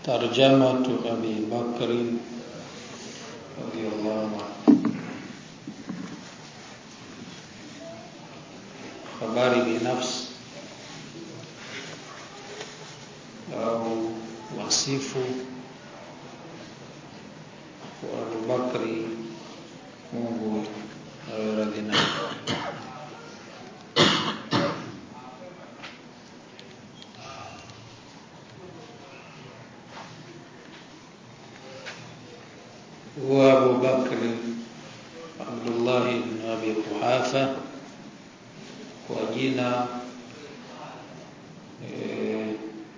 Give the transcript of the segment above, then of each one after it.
ترجمة أبي بكر رضي الله عنه habari binafsi au wasifu wa Abubakri Mungu awe radhi naye هو أبو بكر عبد الله بن أبي قحافة kwa jina eh,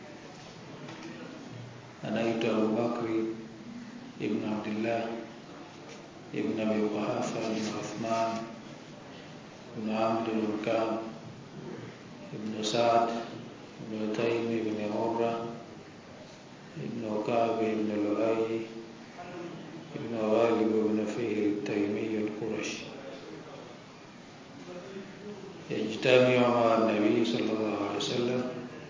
anaitwa Abu Bakri ibn Abdullah ibn Abi Quhafa ibn Uthman ibn Amr ibn Ka'b ibn Sa'd ibn Taym ibn Murra ibn Ka'b ibn Lu'ay ibn Ghalib ibn Fihr التيمي القرشي yajtamiu maa nabii sallallahu alaihi wasallam,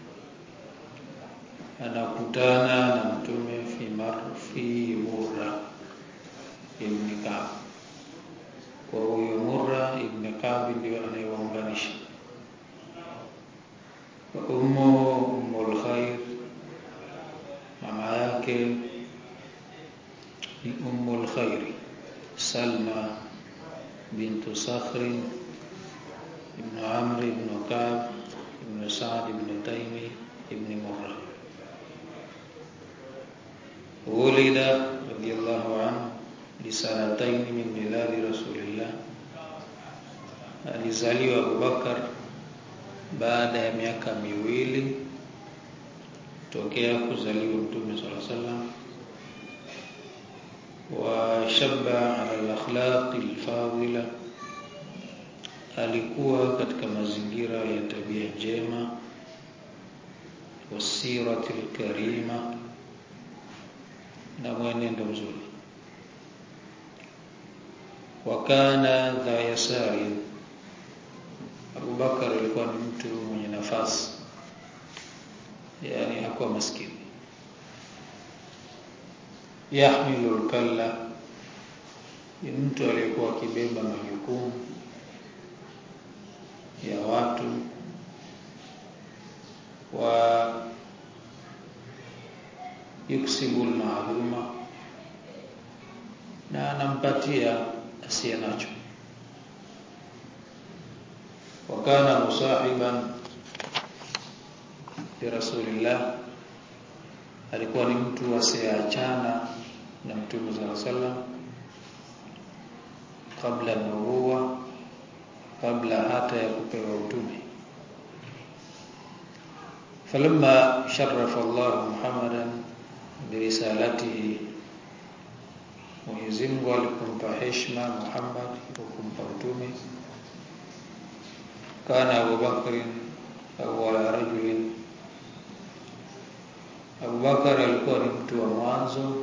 anakutana na mtume fi marfi Murra ibn Ka'b. Kwa huyo Murra ibn Ka'b ndio anayewaunganisha. Wa ummuhu ummul khair, mama yake ni ummul khairi Salma bintu Sakhrin ابن عمرو بن كعب بن سعد بن تيمي بن مرة ولد رضي الله عنه لسنتين من ميلاد رسول الله alizaliwa Abubakar baada ya miaka miwili tokea kuzaliwa Mtume صلى الله عليه وسلم وشب على الأخلاق الفاضلة alikuwa katika mazingira ya tabia njema wasirati karima na mwenendo mzuri wakana dha yasari Abubakar alikuwa ni mtu mwenye nafasi yani hakuwa maskini yahmilu lkalla ni mtu aliyekuwa akibeba majukumu ya watu wa yuksibu almaluma na anampatia asiye nacho wakana musahiban li rasulillah alikuwa ni mtu asiyeachana na mtume sallallahu alaihi wasallam kabla nubuwa kabla hata ya kupewa utume falamma sharafa Allah Muhammadan birisalatihi Mwenyezi Mungu alipompa heshima Muhammad kwa kumpa utume kana Abu Bakr awwala rajulin Abu Bakar alikuwa ni mtu wa mwanzo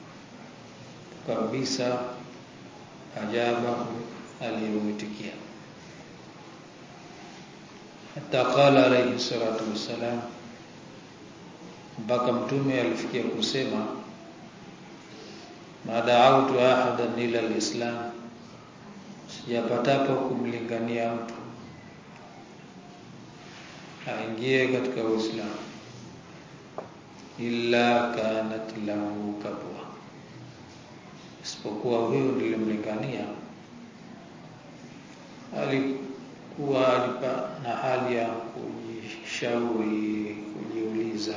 kabisa ajaba aliyomwitikia hata qala alayhi salatu wassalam mpaka mtume alifikia kusema ma da'awtu ahadan ila alislam sijapatapo kumlingania mtu aingie katika uislamu illa kanat lahu kabwa isipokuwa huyo nilimlingania alikuwa alipa na hali ya kujishauri kujiuliza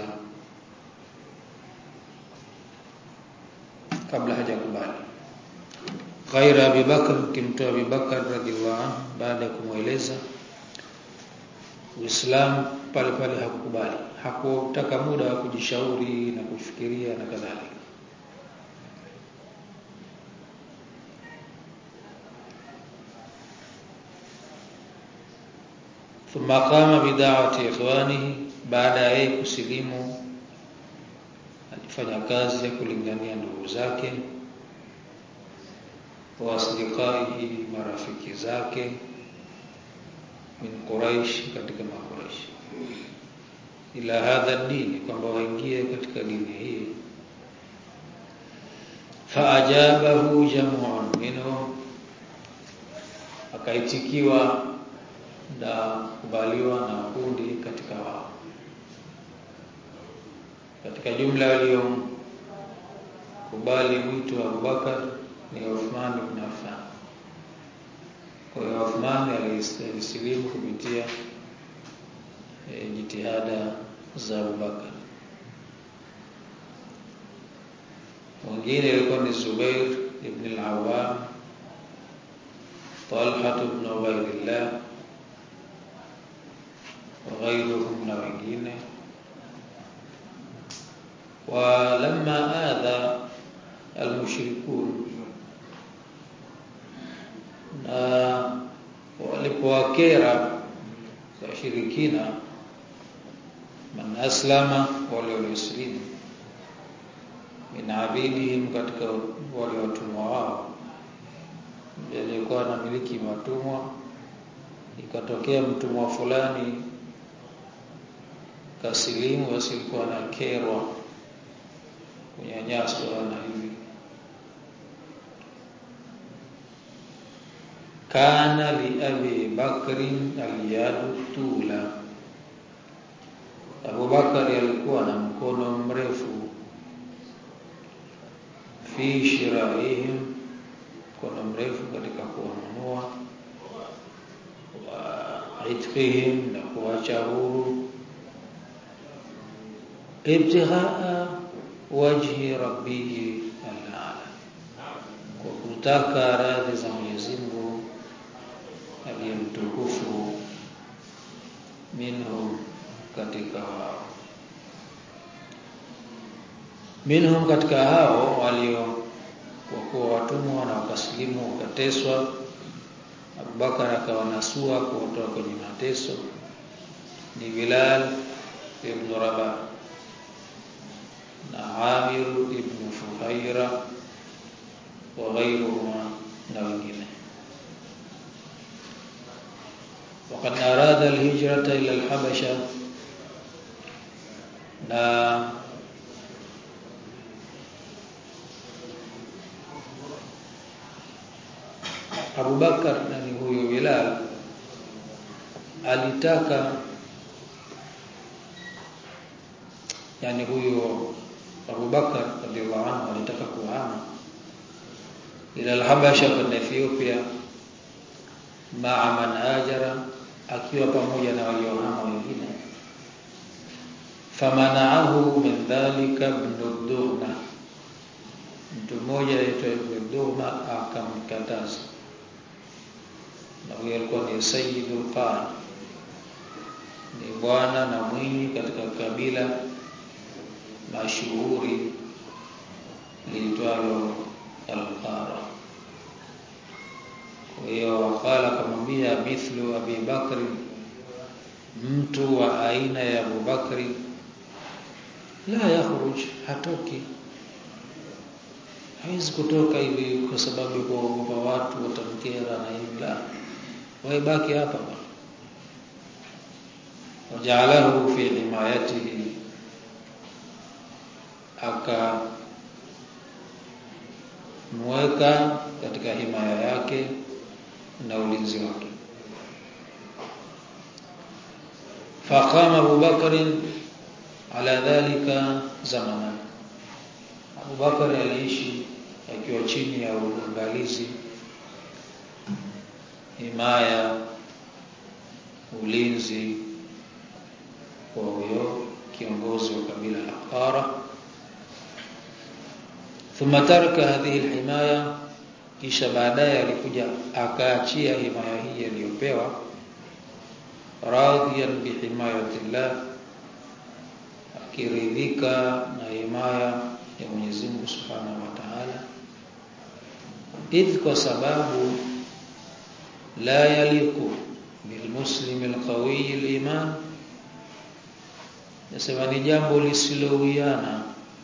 kabla hajakubali ghaira Abi Bakr kimtoa Abi Bakr radhiallahu anhu baada ya kumweleza Uislamu pale pale hakukubali hakutaka muda wa kujishauri na kufikiria na kadhalika thumma qama bida'wati ikhwanihi baada ya yeye kusilimu alifanya kazi ya kulingania ndugu zake wa asdiqaihi marafiki zake min Quraish katika makuraish ila hadha dini kwamba waingie katika dini hii faajabahu jam'un minhum akaitikiwa na kubaliwa na kundi katika wao katika jumla walio kubali mwito wa Abubakar ni Uthman ibn Affan kwa hiyo Uthman alisilimu kupitia e, jitihada za Abubakar mwingine alikuwa ni Zubair ibn al-Awwam Talha ibn Ubaydillah وغيرهم na wengine ولما آذى المشركون na walipowakera washirikina man aslama wale waliosilimu min abidihim katika wale watumwa wao aliyekuwa anamiliki watumwa ikatokea mtumwa fulani kasilimu basi alikuwa anakerwa kunyanyaswa na hivi kana li abi bakrin aliyadu tula Abu Bakari alikuwa na mkono mrefu fi shiraihim mkono mrefu katika kuwanunua wa itqihim na kuacha huru ibtighaa wajhi rabbihi al-ala kwa kutaka radhi za Mwenyezi Mungu aliyemtukufu minhum katika wao minhum katika hao walio wakuwa watumwa na wakasilimu wakateswa Abubakar akawanasua kuwatoa kwenye mateso ni Bilal ibn Rabah na Amir ibn Fuhaira wa ghayruhuma na wengine وقد أراد الهجرة إلى الحبشة na Abu Bakar na ni huyo Bilal alitaka yani huyo Abu Bakar radhiallahu anhu alitaka kuhama ila al-Habasha kwenda Ethiopia maa man hajara akiwa pamoja na waliohama wengine famanaahu min dhalika ibn Duhna mtu mmoja aitwa Ibn Duhna akamkataza na huyo alikuwa ni Sayyidul Qara ni bwana na mwinyi katika kabila mashuhuri liitwalo Al-Qara kwa hiyo wakala akamwambia mithlu Abi Bakri mtu wa aina ya Abu Bakri la yakhruj hatoki hawezi kutoka hivi kwa sababu kuogopa watu watamkera na hivi la wewe baki hapa bwana wajalahu fi himayatihi aka mweka katika himaya yake na ulinzi wake faqama Abu Bakr ala dhalika zamanan Abu Bakar aliishi akiwa chini ya uangalizi himaya ulinzi wa huyo kiongozi wa kabila la Qara thumma taraka hadhihi alhimaya kisha baadaye alikuja akaachia himaya hii aliyopewa radhiyan bihimayatillah akiridhika na himaya ya Mwenyezi Mungu Subhanahu wa Ta'ala idh kwa sababu la yaliku bilmuslim alqawi aliman nasema ni jambo lisilowiana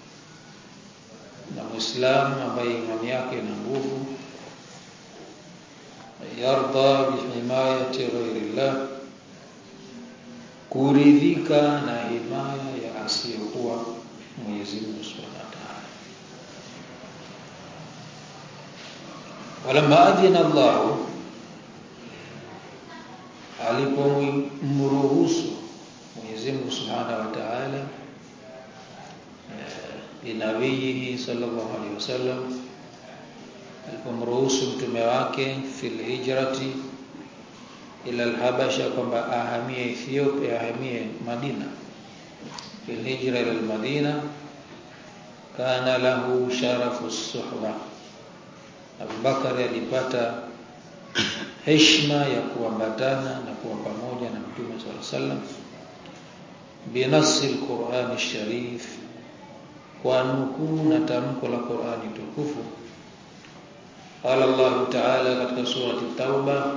na muislamu ambaye imani yake ina nguvu yarda bihimayati ghairillah kuridhika na himaya ya asiyokuwa Mwenyezi Mungu Subhanahu wa Ta'ala walamma adhina Allah alipomruhusu Mwenyezi Mungu Subhanahu wa Ta'ala binabiyihi sallallahu alaihi wasallam alipomruhusu mtume wake fil hijrati ila al-Habasha kwamba ahamie Ethiopia ahamie Madina fil hijra ila al-Madina kana lahu sharafu suhba Abu Bakar alipata heshima ya kuambatana na kuwa pamoja na Mtume صلى الله عليه وسلم binasi al-Qur'an al-Sharif kwa nukuu na tamko la Qur'ani tukufu qala Allah ta'ala katika surati Tauba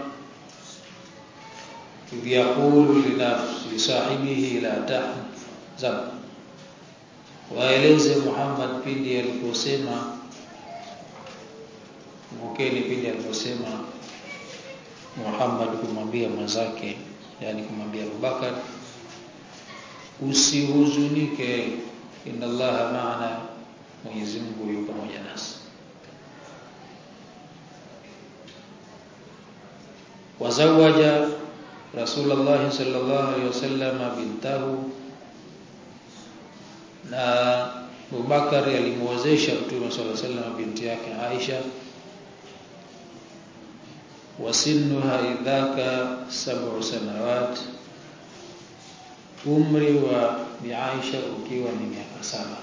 idh yaqulu li nafsi sahibihi la tahzan waeleze Muhammad pindi aliposema mkeni pindi aliposema Muhammad kumwambia mwenzake yani kumwambia Abubakar usihuzunike inna Allaha ma'ana Mwenyezi Mungu yuko pamoja nasi wazawaja Rasulullah sallallahu alaihi wasallam bintahu na Abubakar alimwozesha Mtume sallallahu alaihi wasallam binti yake Aisha wasinnuha idhaka sab'u sanawat umri wa bi Aisha ukiwa ni miaka saba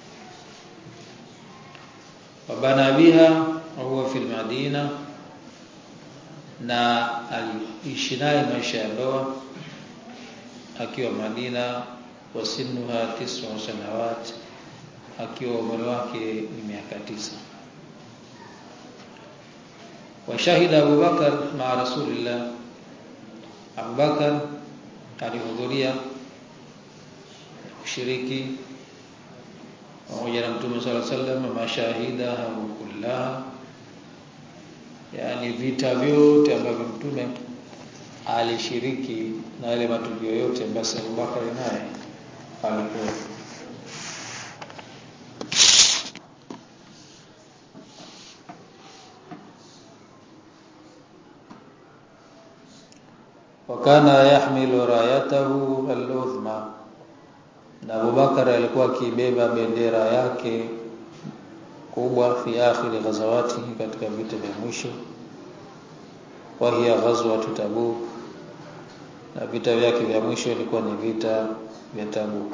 wabana biha huwa fil Madina na aliishi naye maisha ya ndoa akiwa Madina wasinnuha tis'u sanawat akiwa umri wake ni miaka tisa washahida Abu Bakar ma Rasulillah Abu Bakar alihudhuria kushiriki pamoja na Mtume صلى الله عليه وسلم mashahida kullaha yani vita vyote ambavyo Mtume alishiriki na yale matukio yote basi Abu Bakar naye alikuwa wakana yahmilu rayatahu al-udhma na Abubakar alikuwa akibeba bendera yake kubwa fi akhir ghazawati katika vita vya mwisho wa hiya ghazwatu Tabuk na vita vyake vya mwisho ilikuwa ni vita vya Tabuk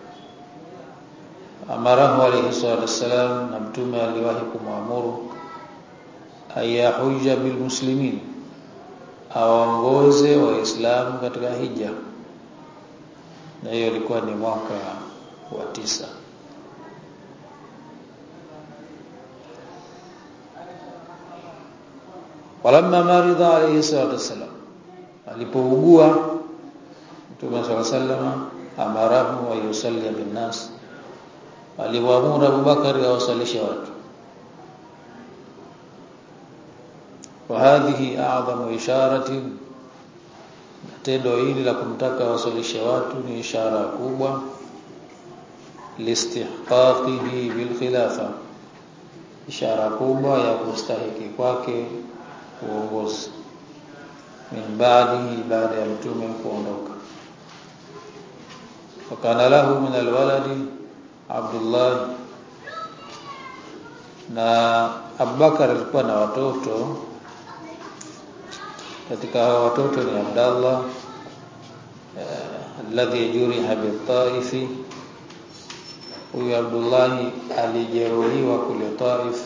amarahu alayhi salatu wassalam na mtume aliwahi kumwamuru ayahuja bil muslimin awaongoze waislamu katika hija na hiyo ilikuwa ni mwaka wa tisa walamma marida alayhi salatu wasalam alipougua Mtume صلى الله عليه وسلم amarahu wa yusalli bin nas aliwaamuru Abubakar awasalishe watu وهذه اعظم اشاره tendo hili la kumtaka wasalishe watu ni ishara kubwa listihqaqihi bil khilafa ishara kubwa ya kustahiki kwake uongozi min baadihi baada ya mtume kuondoka wakana lahu min alwaladi Abdullah na Abubakar alikuwa na watoto katika hao watoto ni Abdallah alladhi juriha bi Taifi huyu Abdullah alijeruhiwa kule Taif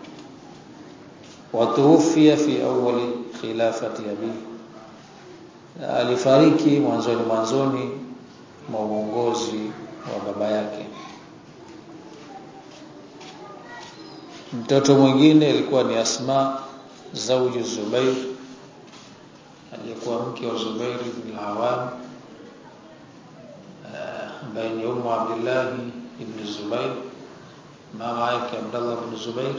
watuufia fi awali khilafati abi alifariki mwanzoni mwanzoni mwa uongozi wa baba yake mtoto mwingine alikuwa ni Asma zauju Zubair aliyekuwa mke wa Zubair ibn al-Awwam ambaye ni ummu Abdullah ibn Zubair mama yake Abdullah ibn Zubair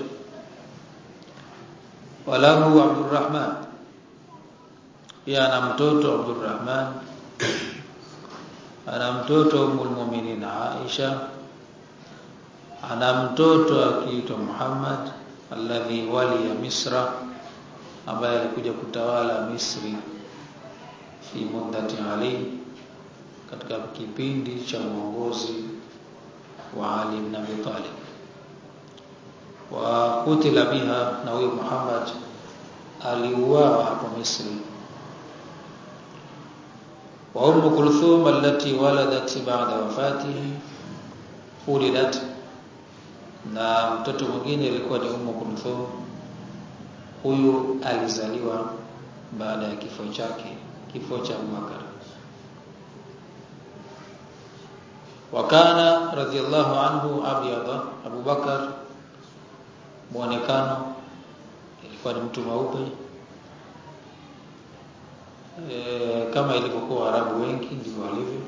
walahu Abdurrahman pia ana mtoto Abdurrahman ana mtoto Ummul Mu'minin Aisha ana mtoto akiitwa Muhammad alladhi waliya Misra ambaye alikuja kutawala Misri fi muddati Ali katika kipindi cha uongozi wa Ali ibn Abi Talib wa kutila biha na huyo Muhammad aliuawa hapo Misri wa Umm Kulthum allati waladat ba'da wafatihi ulidat na mtoto mwingine alikuwa ni Umm Kulthum huyu alizaliwa baada ya kifo chake kifo cha Abubakar wakana radhiallahu anhu abyada Abubakar muonekano ilikuwa ni mtu mweupe e, kama ilivyokuwa Waarabu wengi ndivyo walivyo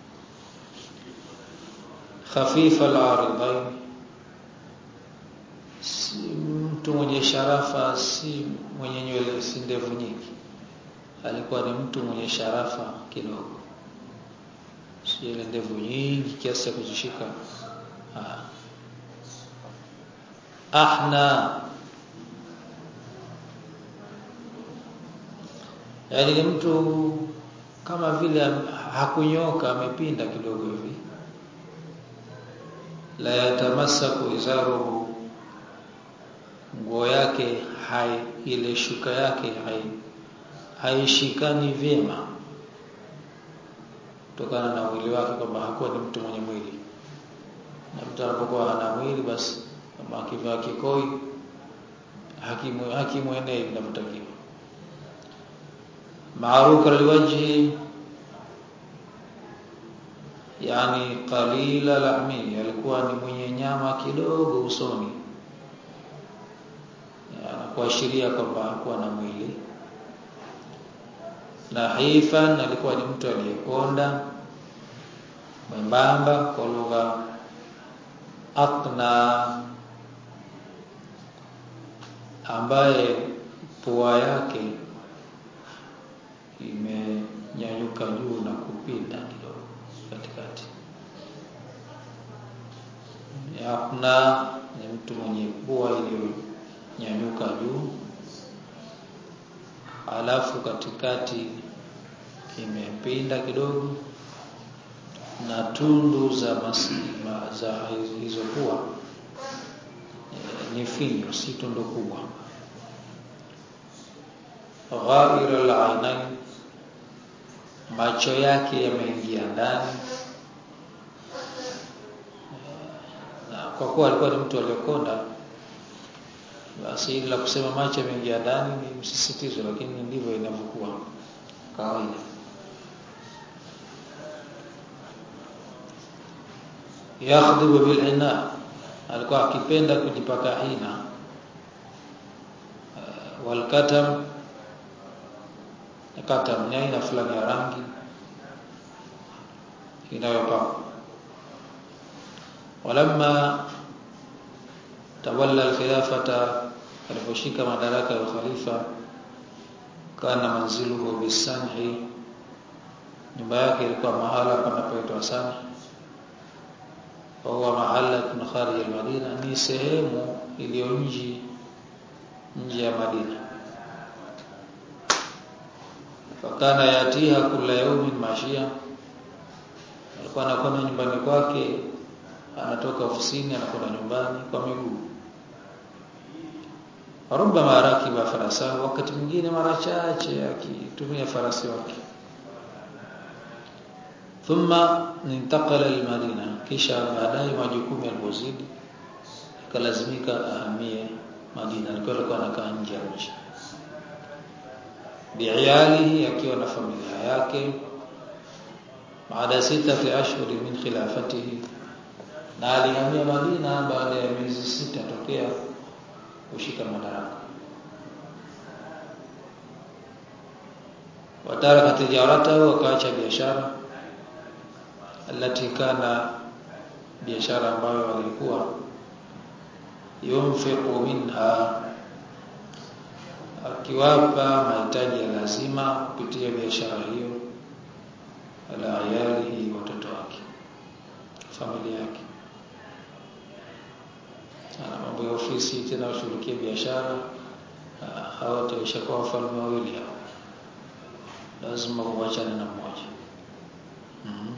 khafifa al-aridain si mtu mwenye sharafa si mwenye nywele si ndevu nyingi alikuwa ni mtu mwenye sharafa kidogo si ile ndevu nyingi kiasi cha kuzishika ahna yaani ni mtu kama vile hakunyoka amepinda kidogo hivi la yatamassaku izaruhu nguo yake hai ile shuka yake hai haishikani vyema kutokana na mwili wake kwamba hakuwa ni mtu mwenye mwili na mtu anapokuwa hana mwili basi kama akivaa kikoi hakimu hakimwenei inavyotakiwa maaruka liwajhi yani qalila lahmi alikuwa ni mwenye nyama kidogo usoni anakuashiria kwamba hakuwa na mwili na hifan alikuwa ni mtu aliyekonda mwembamba kwa lugha atna ambaye pua yake imenyanyuka juu na kupinda kidogo katikati atna ni mtu mwenye pua iliyonyanyuka juu alafu katikati imepinda kidogo na tundu za masima za hizo pua e, ni finyo si tundu kubwa ghaira al-ainain macho yake yameingia ndani na kwa kuwa alikuwa ni mtu aliyokonda basi ili la kusema macho yameingia ndani ni msisitizo lakini ndivyo inavyokuwa kawaida yakhdhibu bil hina alikuwa akipenda kujipaka hina uh, wal katam katam ni aina fulani ya rangi inayopakwa walamma tawalla al-khilafata aliposhika madaraka ya khalifa kana manziluhu bisanhi nyumba yake ilikuwa mahala panapoitwa Sanhi huwa mahala kun kharij al-Madina ni sehemu iliyo nje nje ya Madina fakana yatiha kila yawmin mashia alikuwa anakwenda nyumbani kwake anatoka ofisini anakwenda nyumbani kwa miguu rubama rakiba farasa wakati mwingine mara chache akitumia farasi wake thumma intaqala almadina kisha baadaye majukumu yalipozidi akalazimika ahamie Madina alikuwa alikuwa anakaa nje ya mji bi'iyalihi akiwa na familia yake baada sitati ashhur min khilafatihi na alihamia Madina baada ya miezi sita tokea kushika madaraka wataraka tijaratahu akaacha biashara alati kana biashara ambayo alikuwa yunfiqu minha akiwapa mahitaji ya lazima kupitia biashara hiyo ala ayalihi watoto wake familia yake ana mambo ya ofisi tena ushughulikie biashara hawa wataishakuwa wafalme wawili hao lazima uachane na mmoja mm-hmm.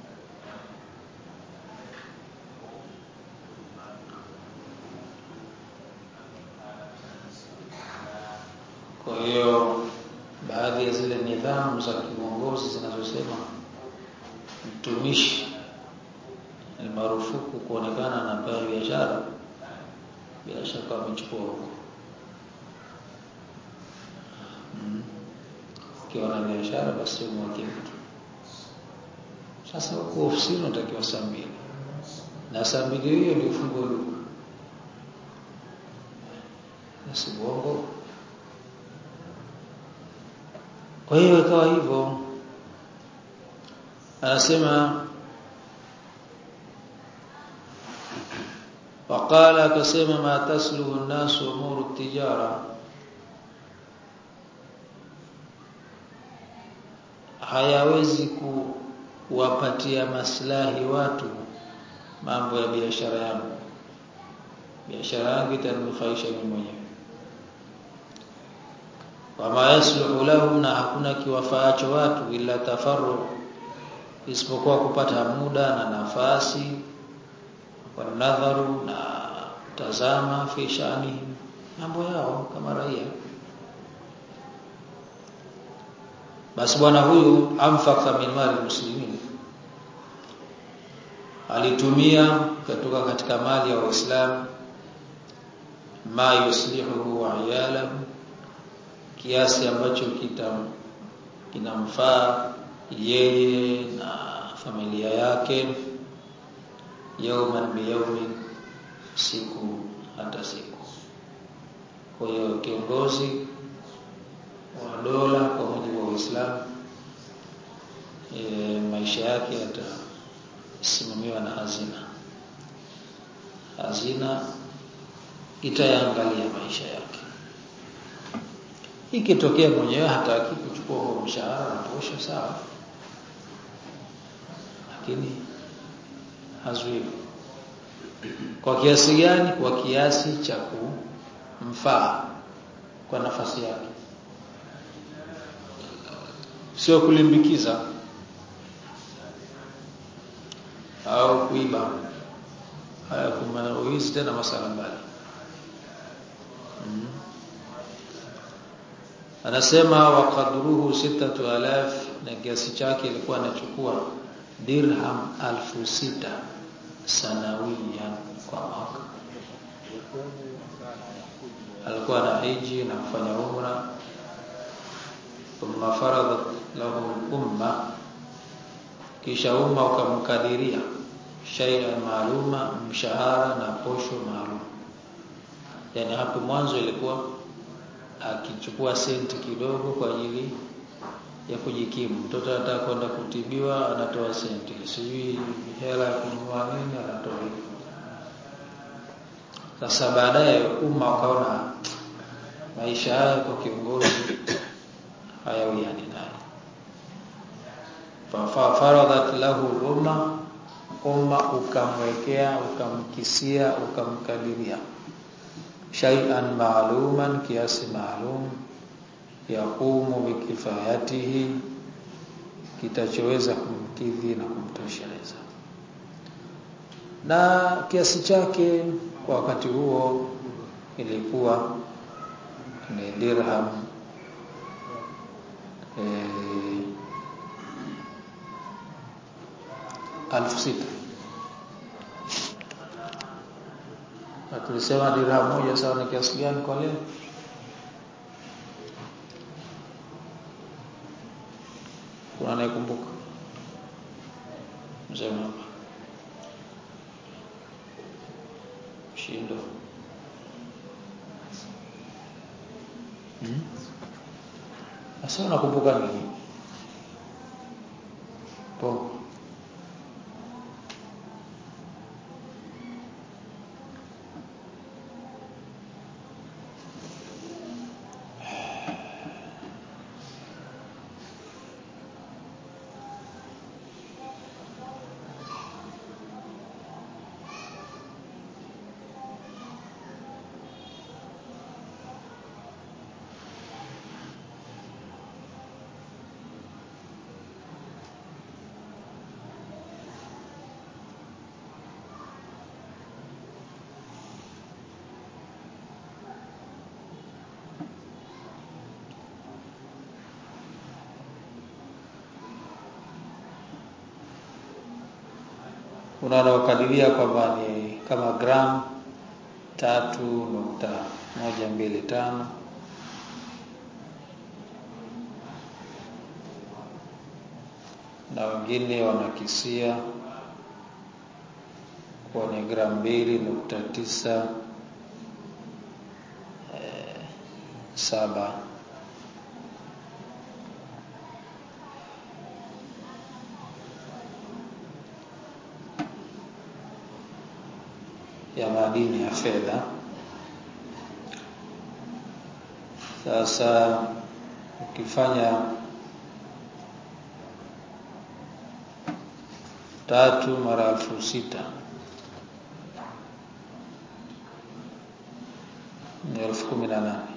kwa hiyo baadhi ya zile nidhamu za kiuongozi zinazosema mtumishi ni marufuku kuonekana na pale biashara bila shaka wamechukua huko ukiwa na biashara basi umweke mtu sasa huko ofisini unatakiwa saa mbili na saa mbili hiyo ndio ufungue duka si uongo kwa hiyo ikawa hivyo anasema waqala akasema ma tasluhu an-nasu umuru tijara hayawezi kuwapatia maslahi watu mambo ya biashara yangu biashara yangu itanufaisha mimi mwenyewe wama yasluhu lahum na hakuna kiwafaacho watu ila tafarru isipokuwa kupata muda na nafasi wanadharu na tazama fi shani mambo yao kama raia basi bwana huyu amfaka min mali muslimin alitumia kutoka katika mali ya waislamu ma yuslihu wa iyalahu kiasi ambacho kitam kinamfaa yeye na familia yake yauman biyaumin siku hata siku kwa hiyo kiongozi wa dola kwa mujibu wa Uislamu e, maisha yake yatasimamiwa na hazina hazina itayangalia maisha yake ikitokea mwenyewe hataki kuchukua huo mshahara na posho sawa lakini hazuiwi kwa kiasi gani kwa kiasi cha kumfaa kwa nafasi yake sio kulimbikiza au kuiba haya kuma uizi tena masala mbali mm. anasema waqadruhu sitatu alaf na kiasi chake ilikuwa anachukua dirham alfu sita sanawiyan kwa mwaka alikuwa na hiji na kufanya umra thumma faradat lahu umma kisha umma ukamkadiria shay'an maaluma mshahara na posho maalum yani hapo mwanzo ilikuwa akichukua senti kidogo kwa ajili ya kujikimu mtoto anataka kwenda kutibiwa anatoa senti sijui hela ya kununua nini anatoa sasa baadaye umma ukaona maisha haya kwa kiongozi hayawiani naye faradat lahu umma umma ukamwekea ukamkisia ukamkadiria shay'an ma'luman kiasi maalum yaqumu bikifayatihi kitachoweza kumkidhi na kumtosheleza na kiasi chake kwa wakati huo ilikuwa ni dirham eh, alfu sita na tulisema dirham moja sawa ni kiasi gani kwa leo kuna anayekumbuka msema hapa shindo hmm? Asa unakumbuka nini? Pongo. kuna wanaokadiria kwamba ni kama gramu tatu nukta moja mbili tano na wengine wanakisia kuwa ni gramu mbili nukta tisa eh, saba ya madini ya fedha. Sasa ukifanya tatu mara elfu sita ni elfu kumi na nane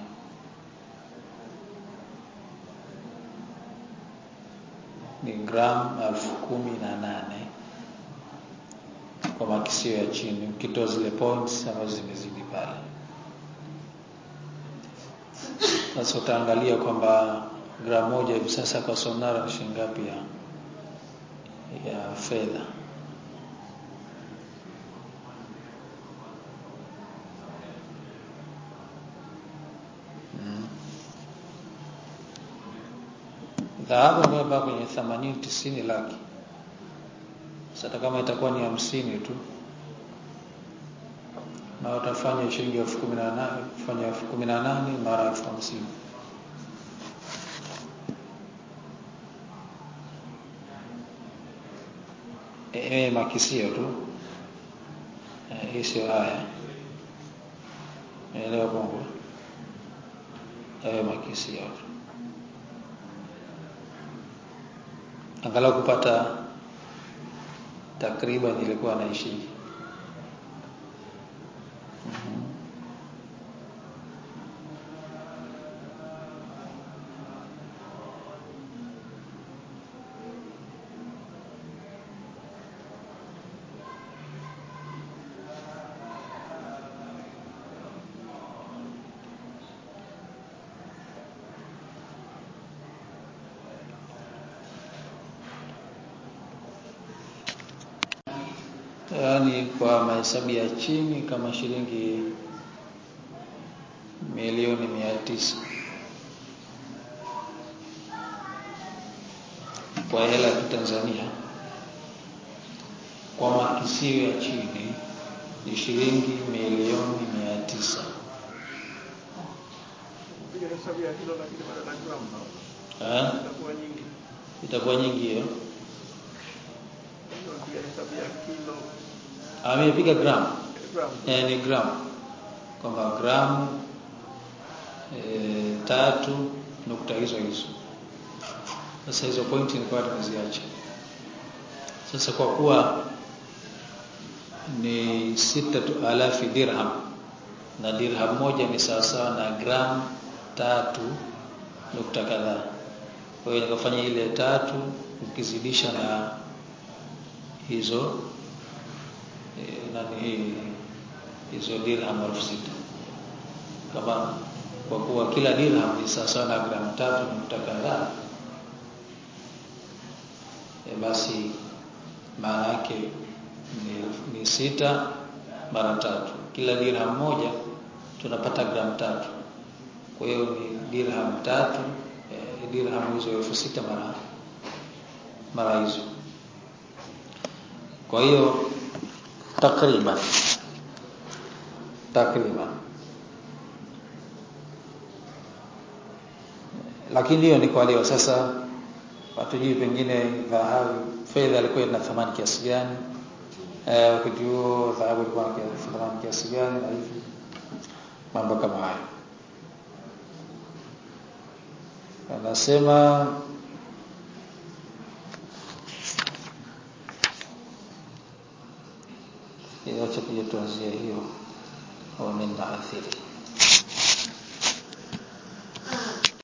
ni gramu elfu kumi na nane kwa makisio ya chini, ukitoa zile points ambazo zimezidi pale. Sasa utaangalia kwamba gramu moja hivi sasa kwa sonara ni shilingi ngapi ya ya fedha. Mm. Dhahabu ambayo bado kwenye 80 90 laki sasa kama itakuwa ni hamsini tu na utafanya shilingi elfu kumi na nane kufanya elfu kumi na nane mara elfu hamsini e, makisio tu hii e, sio haya elewa bongo ewe makisio tu angalau kupata takriban ilikuwa naishi mm-hmm. yaani kwa mahesabu ya chini kama shilingi milioni mia tisa kwa hela ya Tanzania kwa makisio ya chini ni shilingi milioni mia tisa itakuwa nyingi hiyo amepiga gramu eh, ni gramu kwamba gramu e, tatu nukta hizo hizo. Sasa hizo pointi nilikuwa tumeziacha. Sasa kwa kuwa ni sita alafi dirham na dirham moja ni sawasawa na gramu tatu nukta kadhaa. Kwa hiyo nikafanya ile tatu ukizidisha na hizo nani hizo dirham elfu sita kama kwa kuwa kila dirham ni sawasawa na gramu tatu nukta kadhaa e, basi maana yake ni, ni sita mara tatu kila dirham moja tunapata gramu tatu kwa hiyo ni dirham tatu e, dirham hizo elfu sita mara mara hizo kwa hiyo takriban takriban lakini hiyo ni kwa leo sasa hatujui pengine dhahabu fedha ilikuwa ina thamani kiasi gani eh, wakati huo dhahabu ilikuwa na thamani kiasi gani na hivi mambo kama hayo anasema acha kuja tuanzie hiyo au min maathiri